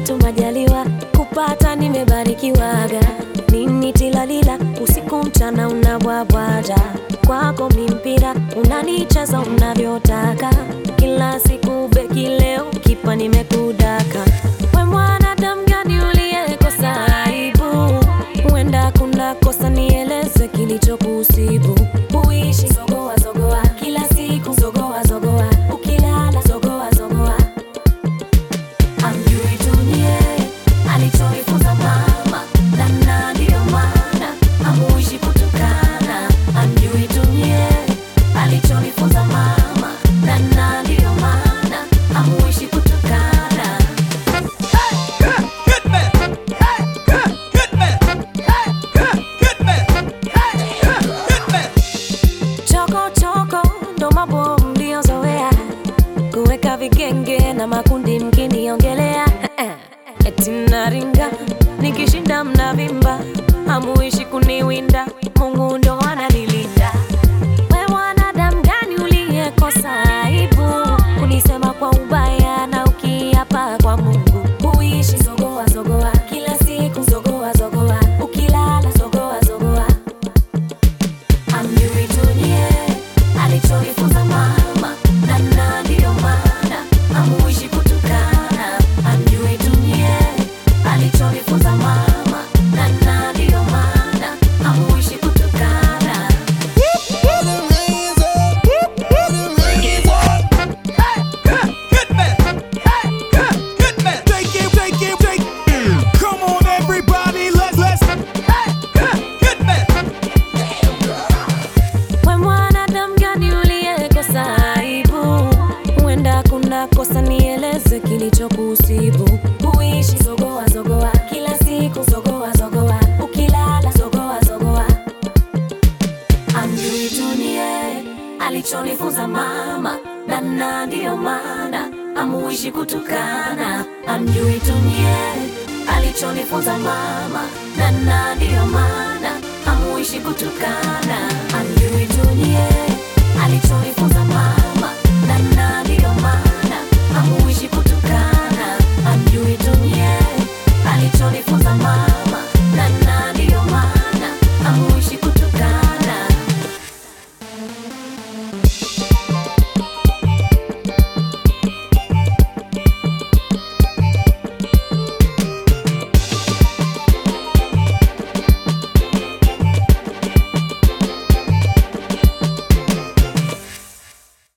tu majaliwa kupata nimebarikiwaga nini tilalila usiku mchana unabwabwaja kwako mi mpira unanicheza unavyotaka kila siku beki leo kipa nimekudaka we mwanadamu gani uliyekosa aibu huenda kuna kosa nieleze kilichokusibu uishi zogoa zogoa kila siku zogoa zogoa ukilala zogoa zogoa amjui dunie alichoifunza mama namna ndiyo maana hamuishi kutukana amjui dunie alichoifunza mama namna ndiyo maana hamuishi kutukana choko choko ndo mambo mliozoea kuweka vigenge na makundi mkiniongelea eti naringa nikishinda mnavimba hamuishi kuniwinda mungu ndo ananilinda we mwanadamu gani uliyekosa aibu kunisema kwa ubaya na ukiapa kwa mungu uishi zogoa zogoa kila siku zogoa zogoa ukilala zogoa zogoa amjui dunie alichoifunza mama namna ndiyo maana hamuishi kutukana amjui dunie alichoifunza mama namna ndiyo maana hamuishi kutukana Come on, everybody, let's let's we mwanadamu gani uliyekosa aibu huenda kuna kosa nieleze kilichokusibu uishi zogoa zogoa kila siku zogoa zogoa ukilala zogoa zogoa amjui dunie alichonifunza mama nana ndiyo maana amuishi kutukana amjui dunie alichonifunza mama nana ndiyo maana amuishi kutukana amjui dunie